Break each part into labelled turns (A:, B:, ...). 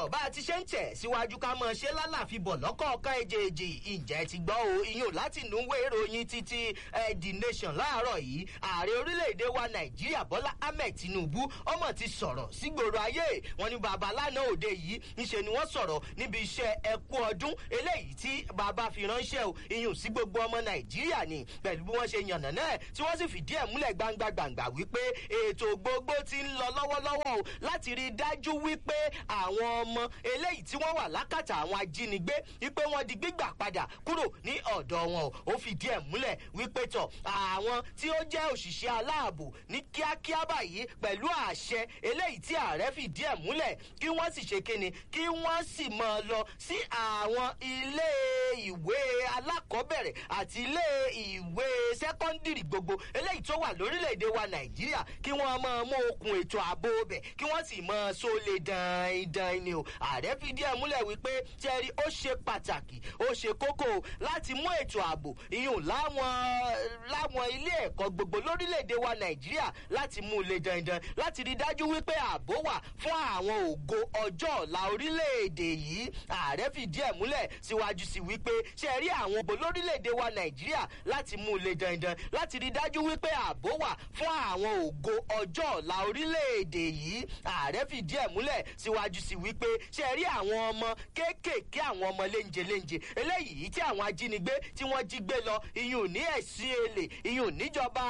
A: tọ̀ bá a ti ṣe ń tẹ̀ síwájú ká mọ̀ ṣe lálàfi bọ̀ lọ́kọ̀ọ̀kan èjèèjì ìjẹ́ ti gbọ́ o iyùn láti núwé ìròyìn títí the nation láàárọ̀ yìí ààrẹ orílẹ̀-èdè wa nàìjíríà bọ́lá ahmed tinubu ọmọ ti sọ̀rọ̀ sígboro ayé wọn ní baba lánàá òde yìí ńṣe ni wọ́n sọ̀rọ̀ níbi iṣẹ́ ẹkú ọdún eléyìí tí baba fi ránṣẹ́ o iyùn sí gbogbo ọmọ nàìjíríà ni pẹ̀lú bí wọ́n ṣe yànnà náà tí wọ́n sì fìdí ẹ̀ múlẹ̀ gbangba gbangba wípé ètò gbogbo ti ń lọ lọ́wọ́lọ́wọ́ o láti rí i dájú wípé àwọn ọmọ eléyìí tí wọ́n wà lákàtà àwọn ajínigbé wípé wọ́n di gbígbà padà kúrò ní ọ̀dọ̀ wọn o ó fìdí ẹ̀ múlẹ̀ wípé tọ̀ àwọn tí ó jẹ́ òṣìṣẹ́ aláàbò ní kíákíá báyìí pẹ̀lú àṣẹ eléyìí tí ààrẹ fìdí ẹ̀ múlẹ̀ kí wọ́n sì ṣe kíni kí wọ́n sì máa lọ sí àwọn ilé ìwé alákọ̀ọ́bẹ̀rẹ̀ àti ilé ìwé sẹ́kọ́ndìrì gbogbo eléyìí tó wà lórílẹ̀‐èdè wa nàìjíríà kí wọ́n máa mú okùn ètò ààbò bẹ̀ kí wọ́n sì máa sólè dandan ni o ààrẹ fìdí ẹ̀ múlẹ̀ wípé tẹ́rí ó ṣe pàtàkì ó ṣe kókó láti mú ètò ààbò ìyún láwọn láwọn ilé ẹ̀kọ́ gbogbo lórílẹ̀‐èdè wa nàìjíríà láti mú un lè dandan láti rí dájú wípé ààbò wà fún àwọn ògo ọjọ́ ọ̀la orílẹ̀‐èdè yìí ààrẹ fìdí ẹ̀ múlẹ̀ síwájú sí wípé ṣe rí àwọn ògbó lórílẹ̀‐èdè wa nàìjíríà láti mú un lè dandan láti rí dájú wípé ààbò wà fún àwọn ògo ọjọ́ ọ̀la orílẹ̀‐èdè yìí ààrẹ fìdí ẹ̀ múlẹ̀ síwájú sí wípé ṣe rí àwọn ọmọ kéékèèké àwọn ọmọ léńjẹ léńjẹ eléyìí tí àwọn ajínigbé tí wọ́n jí gbé lọ iyùn ní ẹ̀sìn èlè iyùn níjọba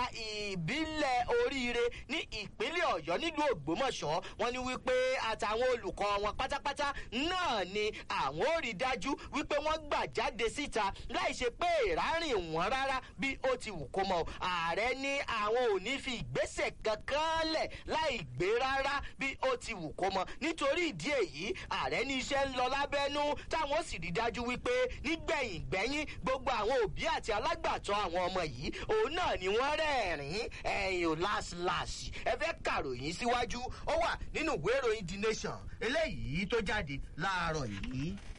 A: ìbílẹ̀ oríire ní ìpínlẹ̀ ọ̀yọ́ nílùú ògbómọ̀ṣọ́ wọn ni wípé àtàwọn olùkọ́ wọn pátápátá náà ni àwọn ò rí dájú wípé wọ́n gbà jáde síta láì ṣe pé ìrárìn wọn rárá bí ó ti wù kó mọ ààrẹ ní àwọn ò ní fi ìgbésẹ̀ kankan lẹ̀ láì gbé rárá bí ó ti wù kó mọ nítorí ìdí èyí ààrẹ ní iṣẹ́ ń lọ lábẹ́nú táwọn sì rí dájú wípé nígbẹ̀yìn gbẹ́yìn gbogbo àwọn òbí àti alágbàtọ́ àwọn ọmọ yìí òun náà ni wọ́n rẹ́ẹ̀rín ẹ̀yìn ò láṣìláṣì ẹ fẹ́ kàròyìn síwájú ó wà nínú ìwé ìròyìn the nation eléyìí tó jáde láàárọ̀ yìí.